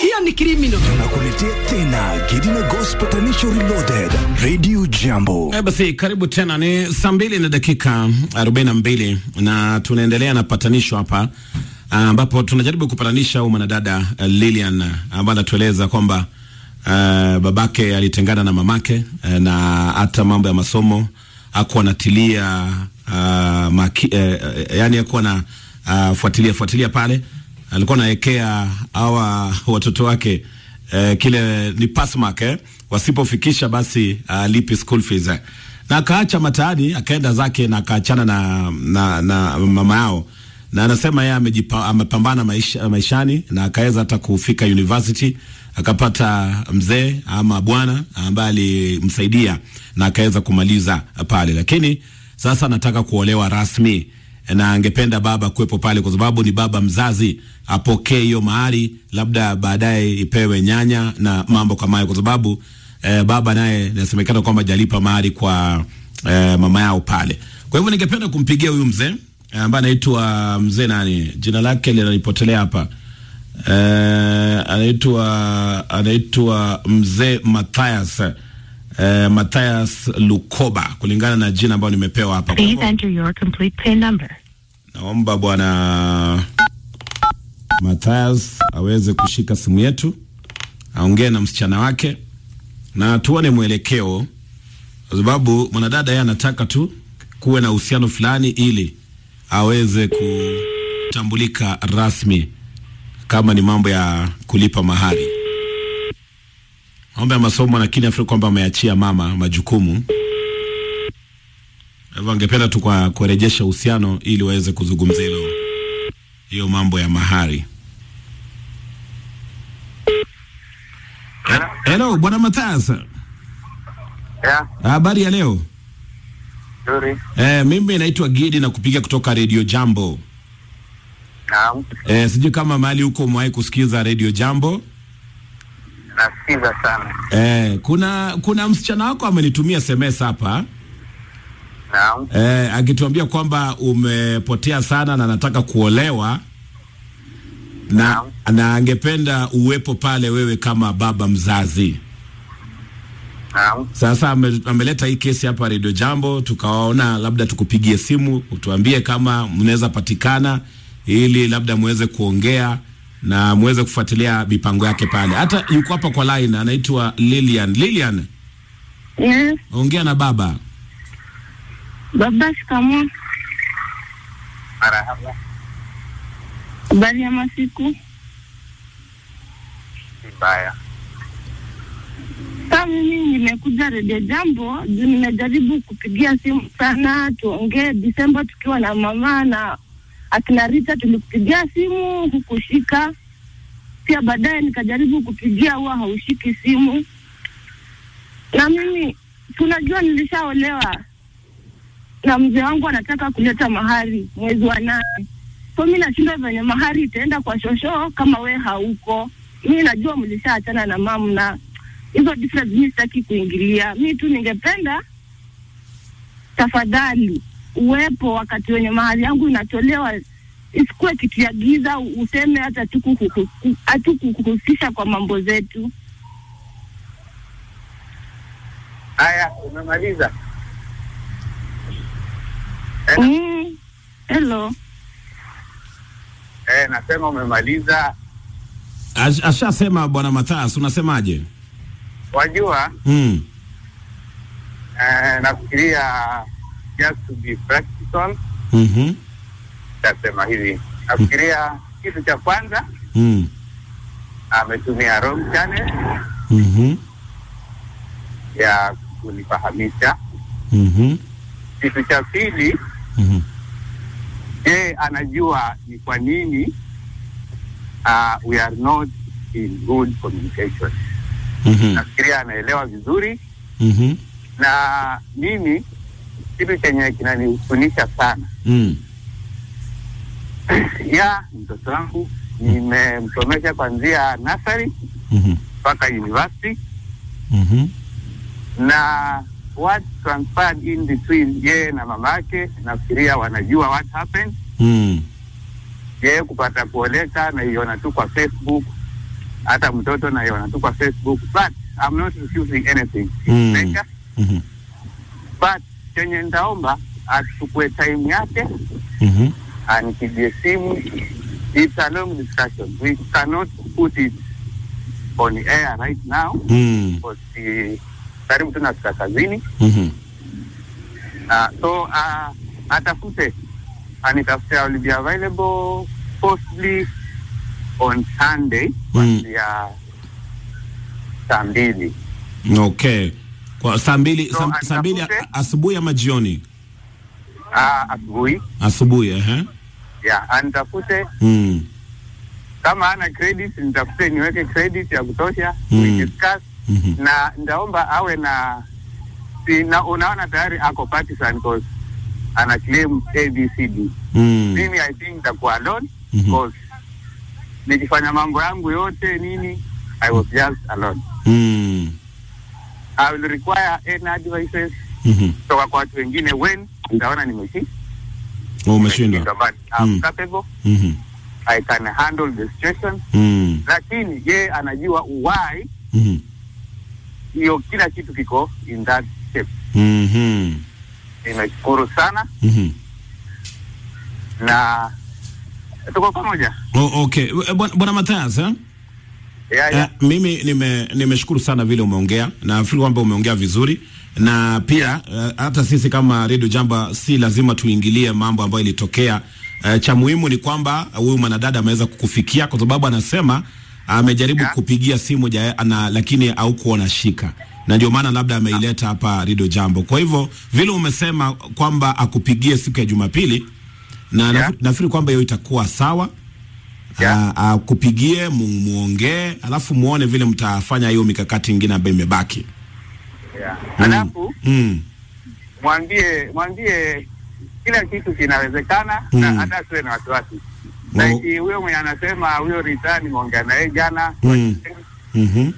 hiyo ni criminal. Tunakuletea tena Gidina Gospel Patanisho Reloaded Radio Jambo. Eh, basi karibu tena, ni saa mbili na dakika arobaini na mbili na tunaendelea na patanisho hapa ambapo tunajaribu kupatanisha huyu mwanadada uh, Lilian ambaye anatueleza kwamba uh, babake alitengana na mamake uh, na hata mambo ya masomo akuwa anatilia uh, maki, uh, yani akuwa na uh, fuatilia fuatilia pale, alikuwa anaekea hawa watoto wake uh, kile ni pass mark eh, wasipofikisha basi alipi uh, school fees eh. Na akaacha mataani akaenda zake na akaachana na, na, na mama yao na anasema yeye amejipa- amepambana maisha, maishani na akaweza hata kufika university akapata mzee ama bwana ambaye alimsaidia na akaweza kumaliza pale, lakini sasa anataka kuolewa rasmi na angependa baba kuwepo pale kwa sababu ni baba mzazi, apokee hiyo mahari, labda baadaye ipewe nyanya na mambo kama hayo, kwa sababu eh, baba naye inasemekana kwamba jalipa mahari kwa eh, mama yao pale. Kwa hivyo ningependa kumpigia huyu mzee eh, ambaye anaitwa mzee nani, jina lake linanipotelea hapa eh, anaitwa anaitwa mzee Mathias eh, Mathias Lukoba kulingana na jina ambayo nimepewa hapa. Kwa Please hivyo enter your complete PIN number. naomba bwana Mathias aweze kushika simu yetu aongee na msichana wake na tuone mwelekeo, kwa sababu mwanadada yeye anataka tu kuwe na uhusiano fulani ili aweze kutambulika rasmi kama ni mambo ya kulipa mahari, mambo ya masomo, lakini afikiri kwamba ameachia mama majukumu. Kwa hivyo angependa tu kwa kurejesha uhusiano ili waweze kuzungumzia hilo hiyo mambo ya mahari. Eh, Hello bwana Mathias, Ya, habari ya leo? nzuri. Eh, mimi naitwa Gidi na kupiga kutoka Radio Jambo. Naam, Eh, sijui kama mahali huko umewahi kusikiza Radio Jambo. nasikiza sana. Eh, kuna kuna msichana wako amenitumia SMS hapa Naam, eh, akituambia kwamba umepotea sana na anataka kuolewa na, Naam. na angependa uwepo pale wewe kama baba mzazi. naam, Sasa ame, ameleta hii kesi hapa Radio Jambo, tukawaona labda tukupigie simu utuambie kama mnaweza patikana, ili labda muweze kuongea na muweze kufuatilia mipango yake pale. Hata yuko hapa kwa line, anaitwa Lilian. Lilian, Yes, ongea na baba. baba, shikamoo. marahaba. Habari ya masiku? Si mbaya. Sasa mimi nimekuja redio Jambo juu nimejaribu kupigia simu sana tuongee Disemba tukiwa na mama na akina Rita, tulikupigia simu hukushika. Pia baadaye nikajaribu kupigia, huwa haushiki simu. Na mimi tunajua nilishaolewa na mzee wangu anataka kuleta mahari mwezi wa nane, so mi nashindwa venye mahari itaenda kwa shosho kama we hauko. Mi najua mlishaachana na mamu na hizo difference mi sitaki kuingilia. Mi tu ningependa tafadhali uwepo wakati wenye mahali yangu inatolewa, isikuwe kitu ya giza, useme hata hatukukuhu- hatukukuhusisha kwa mambo zetu. Haya, umemaliza? Eh, Mm. Hello. eh, nasema umemaliza. Ash- Ashasema bwana Mathias, unasemaje? Wajua, Mm. eh, nafikiria just to be practical, Mhm. tasema hivi. Nafikiria kitu cha kwanza Mm. ametumia wrong channel Mhm. ya kunifahamisha. Mhm. Kitu cha pili, Mhm. je, anajua ni kwa nini uh, we are not in good communication. Mhm. Nafikiria anaelewa vizuri, Mhm. na mimi kitu chenye kinanihusunisha sana Mm. ya mtoto wangu nimemsomesha kuanzia nursery Mhm. mpaka university Mhm. na what transpired in between yeye na mama yake nafikiria wanajua what happened Mm. yeye kupata kuoleka naiona tu kwa facebook hata mtoto naiona tu kwa Facebook, but I'm not refusing anything Mm. Nature, Mhm. but chenye nitaomba achukue time yake Mhm. anipigie simu. It's a long discussion. We cannot put it on air right now Mm. because eh, karibu tunafika kazini. Mhm. Uh, so uh, atafute anitafute, I will be available possibly on Sunday kuanzia saa mbili. Okay. Kwa saa mbili So, saa- saa mbili atafute- a- asubuhi ama jioni? Uh, asubuhi Asubuhi, ehe. yeah, anitafute Mm. kama ana credit nitafute niweke credit ya kutosha Mm. we discuss Mhm. na ndaomba awe na si, na unaona tayari ako partisan cause ana claim ABCD Mm. mimi I think nitakuwa alone Mhm. because nikifanya mambo yangu yote nini I was just alone Mm. I will require any advices Mhm. kutoka kwa watu wengine when nitaona nimeshi Oh, Umeshindwa. but I'm Mm. capable Mhm. I can handle the situation Mm. lakini ye anajua why Mhm. hiyo kila kitu kiko in that shape. Mhm. Nimeshukuru sana Mhm. na tuko pamoja. Oh, okay. Eh, Bwana Bwana Mathias, eh? Yeah, Eh, yeah. mimi nime nimeshukuru sana vile umeongea na nafikiri kwamba umeongea vizuri na pia eh, hata sisi kama Radio Jamba si lazima tuingilie mambo ambayo ilitokea. Eh, cha muhimu ni kwamba huyu mwanadada ameweza kukufikia kwa sababu anasema amejaribu Yeah. kupigia simu ja, ana, lakini haukuwa unashika na ndio maana labda ameileta hapa Radio Jambo. Kwa hivyo vile umesema kwamba akupigie siku ya Jumapili na Yeah. nafi- nafikiri kwamba hiyo itakuwa sawa Yeah. Ah, akupigie mu, muongee alafu muone vile mtafanya hiyo mikakati ingine ambayo imebaki. Yeah. Mm. Alafu Mm. mwambie mwambie kila kitu kinawezekana Mm. na hata asiwe na wasiwasi. Oh. Like huyo mwenye anasema huyo Rita nimeongea naye jana Mm. Mhm.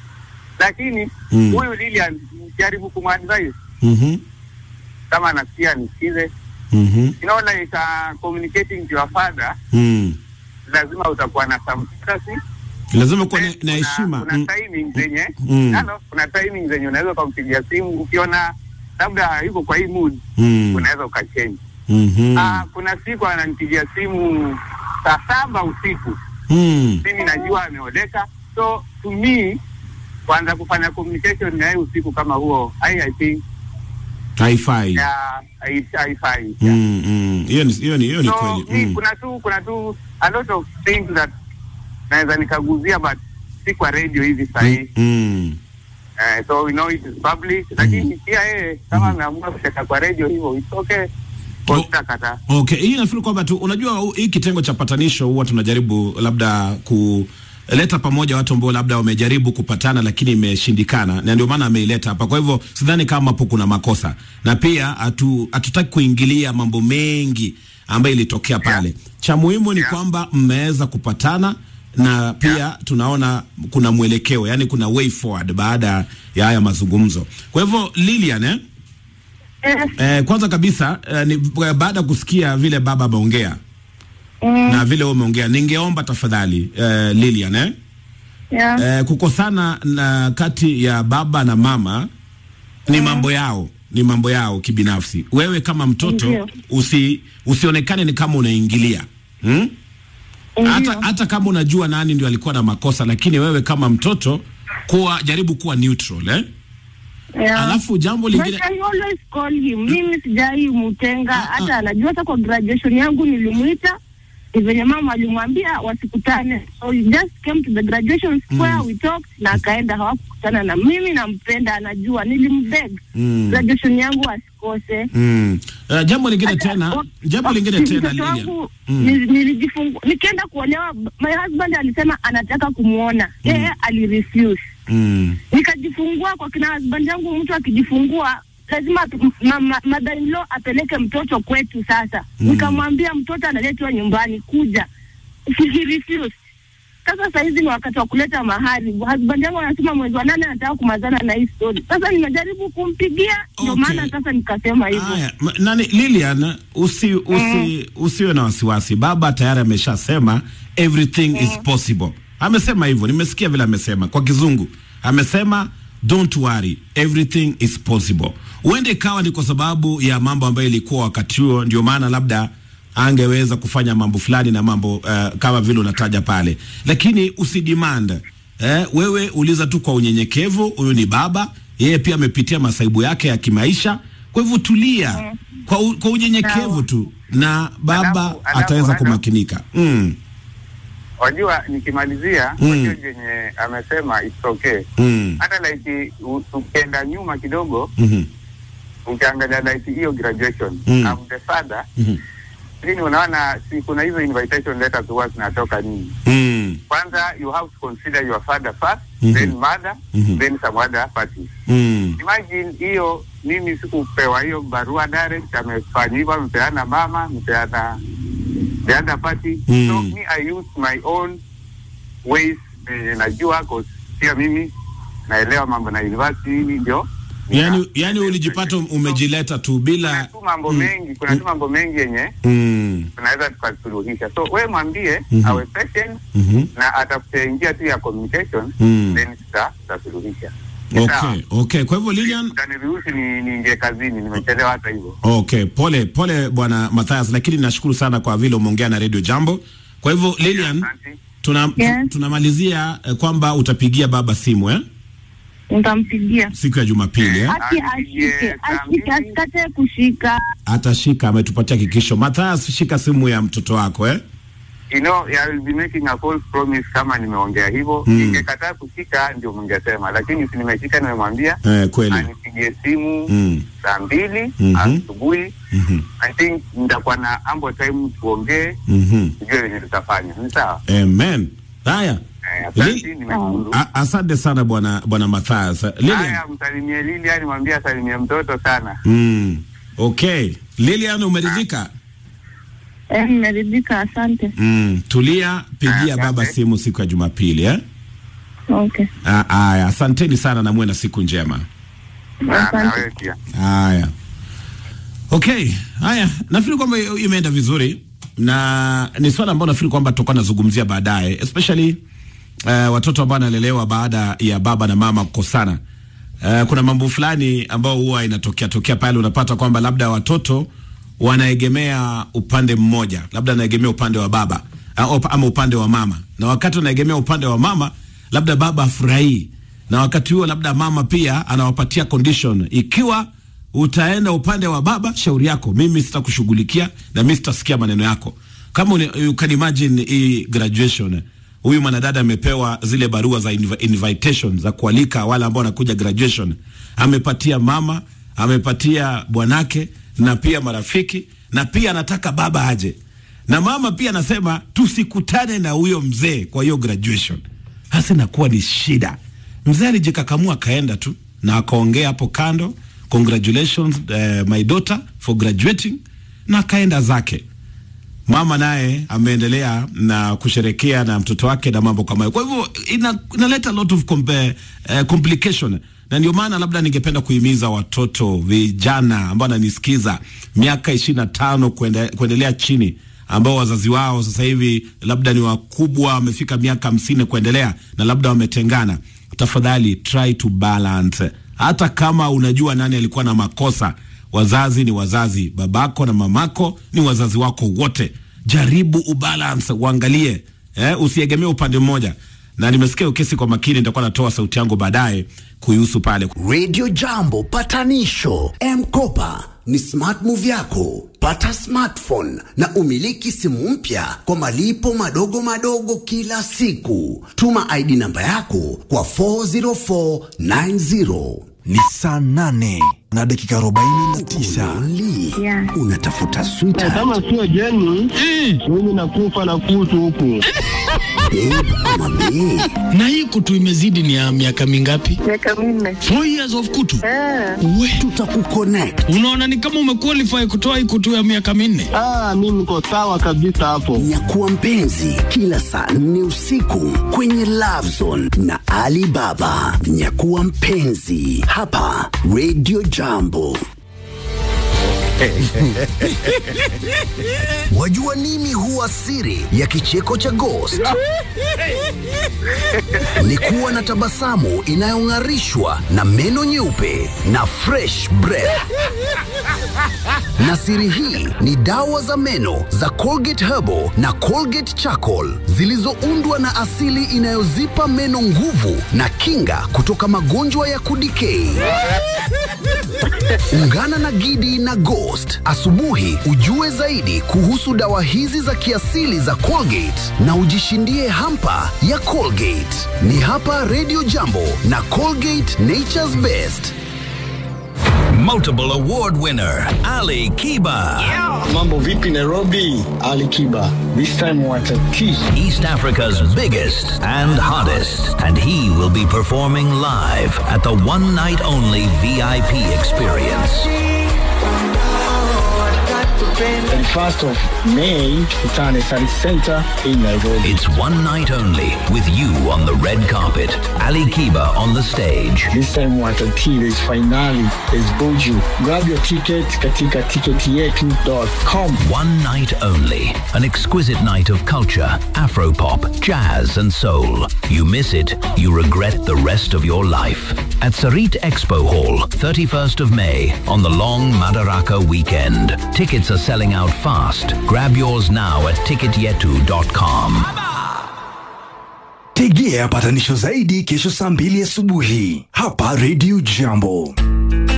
lakini Mm. huyu Lilian jaribu kumadvise Mhm. kama anasikia nisikize. Mhm. You know like uh, communicating to your father Mm. lazima utakuwa na some courtesy Lazima kuwa na- Then na kuna- heshima. Kuna Mm. timing zenye Mm. Halo, kuna timing zenye unaweza ukampigia simu ukiona labda yuko kwa hii mood Mm. unaweza ukachange. Mhm. Ah, kuna siku ananipigia simu saa saba usiku, Mm. mimi najua ameoleka, so to me kuanza kufanya communication na yeye usiku kama huo I, I think Haifai. ya hai- haifai. Yeah. Mm. Mm. Hiyo ni hiyo ni hiyo ni So kweli. mi Mm. kuna tu kuna tu a lot of things that naweza nikaguzia but si kwa radio hivi sahii Mm. Uh, so we know it is public lakini pia yeye kama ameamua kucheka kwa radio hivyo it's okay Oh. kotakata Okay, hii nafikiri kwamba tu unajua hu- hii kitengo cha patanisho huwa tunajaribu labda kuleta pamoja watu ambao labda wamejaribu kupatana lakini imeshindikana, na ndio maana ameileta hapa. Kwa hivyo sidhani kama hapo kuna makosa, na pia hatu hatutaki kuingilia mambo mengi ambayo ilitokea pale. Cha muhimu ni Yeah. kwamba mmeweza kupatana na pia tunaona kuna mwelekeo, yani kuna way forward baada ya haya mazungumzo. Kwa hivyo Lilian, eh? Eh, Eh, kwanza kabisa eh, ni eh, baada ya kusikia vile baba ameongea mm, na vile wewe umeongea, ningeomba tafadhali eh, Lilian eh, yeah. eh, kukosana na kati ya baba na mama ni mambo yao, ni mambo yao kibinafsi. Wewe kama mtoto Ndio. usi, usionekane ni kama unaingilia hmm? hata, Ndio. hata kama unajua nani ndio alikuwa na makosa, lakini wewe kama mtoto kuwa jaribu kuwa neutral eh? Yeah. Alafu jambo But lingine I always call him. Mimi sijai mtenga Ah, ah. hata anajua hata kwa graduation yangu nilimuita ni venye mama alimwambia wasikutane. So he just came to the graduation square we talked na akaenda hawakukutana na mimi nampenda anajua nilimbeg Mm. graduation yangu asikose. mm. uh, jambo lingine Hata- tena wa- jambo wa- lingine tena mtoto Lilian wangu Mm. nili- nilijifungua nikienda kuolewa my husband alisema anataka kumwona yeye alirefuse Mm. nikajifungua kwa kina husband yangu. Mtu akijifungua lazima tu- ma, ma, mother in law apeleke mtoto kwetu. Sasa Mm. nikamwambia mtoto analetwa nyumbani, kuja. He refused. Sasa sahizi ni wakati wa kuleta mahari. Husband yangu anasema mwezi wa nane anataka kumazana na hii story. Sasa nimejaribu kumpigia, ndio Okay. maana sasa nikasema hivyo. Haya, m- nani Lilian, usi, usi, usiwe na wasiwasi. Baba tayari ameshasema everything is possible. amesema hivyo, nimesikia vile amesema kwa kizungu, amesema don't worry everything is possible. Huende ikawa ni kwa sababu ya mambo ambayo ilikuwa wakati huo, ndio maana labda angeweza kufanya mambo fulani na mambo uh, kama vile unataja pale, lakini usidemand eh, wewe uliza tu kwa unyenyekevu. Huyu ni baba, yeye pia amepitia masaibu yake ya kimaisha, kwa hivyo tulia kwa, u, kwa unyenyekevu tu na baba Alafu- alafu- ataweza alafu- kumakinika mm, Wajua, nikimalizia Mm. mm. jenye amesema it's okay. mm, Hata like u- ukienda nyuma kidogo, mhm, ukiangalia like hiyo graduation Mm. I'm the father, mhm, lakini unaona si kuna hizo invitation letters huwa zinatoka nini? mm, Kwanza you have to consider your father first, Mhm. then mother, Mhm. then some other parties. mm, Imagine hiyo, mimi sikupewa hiyo barua direct, amefanya hivyo, amepeana mama, amepeana the other party. Mm. So me I use my own ways eh, najua cause pia mimi naelewa mambo na university hivi ndio. yani, nika- yani ulijipata umejileta tu bila kuna tu mambo mengi, kuna tu mambo mengi yenye mm, tunaweza tukasuluhisha. So we mwambie Mhm. awe patient mhm, na atafute njia tu ya communication Mm. then tuta- tutasuluhisha. Ni sawa. okay, okay. Kwa hivyo Lilian, Utaniruhusu ni niingie kazini, nimechelewa hata hivyo. Okay, pole pole bwana Mathias, lakini nashukuru sana kwa vile umeongea na Radio Jambo. Kwa hivyo Lilian, Asante. tuna, Yes. tu- tunamalizia eh, kwamba utapigia baba simu eh? Nitampigia siku ya Jumapili eh? aki Apigie ashike saa ashike mbili. asikate kushika Atashika, ametupatia hakikisho. Mathias, shika simu ya mtoto wako eh? You know, I will be making a false promise kama nimeongea hivyo. Mm. Ningekataa kushika ndio mngesema, lakini si nimeshika, nimemwambia Eh, kweli. anipigie simu Mm. saa mbili Mhm. asubuhi. Mhm. I think nitakuwa na ample time tuongee, Mhm. tujue venye tutafanya. Ni sawa? Amen. Haya. Eh, Asante, Li- nimeshukuru. A- Asante sana bwana bwana Mathias. Lilian. Haya, msalimie Lilian, mwambie asalimie mtoto sana. Mm. Okay. Lilian umeridhika? eh, nimeridhika asante Mm. Tulia, pigia Asante. baba simu siku ya Jumapili eh? okay Ah, Aya, asanteni sana na muwe na siku njema. Na na asante wewe pia. Haya, okay, haya, nafikiri kwamba imeenda vizuri na ni swala ambalo nafikiri kwamba tutakuwa nazungumzia baadaye, especially uh, watoto ambao wanalelewa baada ya baba na mama kukosana. Uh, kuna mambo fulani ambao huwa inatokea tokea pale, unapata kwamba labda watoto wanaegemea upande mmoja, labda anaegemea upande wa baba uh, ama upande wa mama, na wakati wanaegemea upande wa mama, labda baba afurahii, na wakati huo labda mama pia anawapatia condition, ikiwa utaenda upande wa baba, shauri yako, mimi sitakushughulikia na mimi sitasikia maneno yako. Kama uni, you can imagine hii graduation huyu mwanadada amepewa zile barua za inv invitation za kualika wale ambao wanakuja graduation, amepatia mama, amepatia bwanake na pia marafiki, na pia anataka baba aje, na mama pia anasema tusikutane na huyo mzee kwa hiyo graduation. Hasa inakuwa ni shida. Mzee alijikakamua akaenda tu na akaongea hapo kando, congratulations uh, my daughter for graduating, na akaenda zake mama naye ameendelea na kusherekea na mtoto wake na mambo kama hayo. Kwa hivyo ina, inaleta a lot of compare, uh, complication na ndio maana labda ningependa kuhimiza watoto vijana ambao wananisikiza miaka ishirini na tano kuende, kuendelea chini ambao wazazi wao sasa hivi labda ni wakubwa wamefika miaka hamsini kuendelea na labda wametengana, tafadhali try to balance. Hata kama unajua nani alikuwa na makosa, wazazi ni wazazi, babako na mamako ni wazazi wako wote. Jaribu ubalance, uangalie eh, usiegemee upande mmoja. Na nimesikia ukesi kwa makini, nitakuwa natoa sauti yangu baadaye kuihusu pale. Radio Jambo patanisho M-Kopa ni smart move yako. Pata smartphone na umiliki simu mpya kwa malipo madogo madogo kila siku. Tuma ID namba yako kwa 40490. Ni saa nane na dakika arobaini na tisa. Only Yeah. unatafuta sweetheart, kama sio jeni mimi nakufa na kutu huku babe ama bae. na hii kutu imezidi ni ya miaka mingapi? miaka minne Four years of kutu. eh, We, Tutakuconnect. unaona ni kama umequalify kutoa hii kutu ya miaka minne. ah, mi niko sawa kabisa hapo Nyakuwa mpenzi kila saa nne usiku kwenye Love Zone na Alibaba. Nyakuwa mpenzi hapa Radio Jambo. Wajua nini huwa siri ya kicheko cha Ghost? Ni kuwa na tabasamu inayong'arishwa na meno nyeupe na fresh breath. Na siri hii ni dawa za meno za Colgate Herbal na Colgate Charcoal zilizoundwa na asili inayozipa meno nguvu na kinga kutoka magonjwa ya kudikei. Ungana na Gidi na Ghost asubuhi ujue zaidi kuhusu dawa hizi za kiasili za Colgate na ujishindie hampa ya Colgate. Ni hapa Radio Jambo na Colgate Nature's Best. Multiple award winner Ali Kiba. Mambo vipi Nairobi? Ali Kiba. This time watatiki. East Africa's biggest and hottest. And he will be performing live at the one night only VIP experience. 31st of May, Kitane Sun Center in Nairobi. It's one night only with you on the red carpet. Ali Kiba on the stage. This time watatiki. There's finale. There's Buju. Grab your ticket katika ticketyetu.com. One night only. An exquisite night of culture, afropop, jazz, and soul. You miss it, you regret the rest of your life. At Sarit Expo Hall, 31st of May, on the long Madaraka weekend. Tickets are selling out fast. Grab yours now at ticketyetu.com. Tegea patanisho zaidi kesho saa mbili asubuhi hapa Radio Jambo.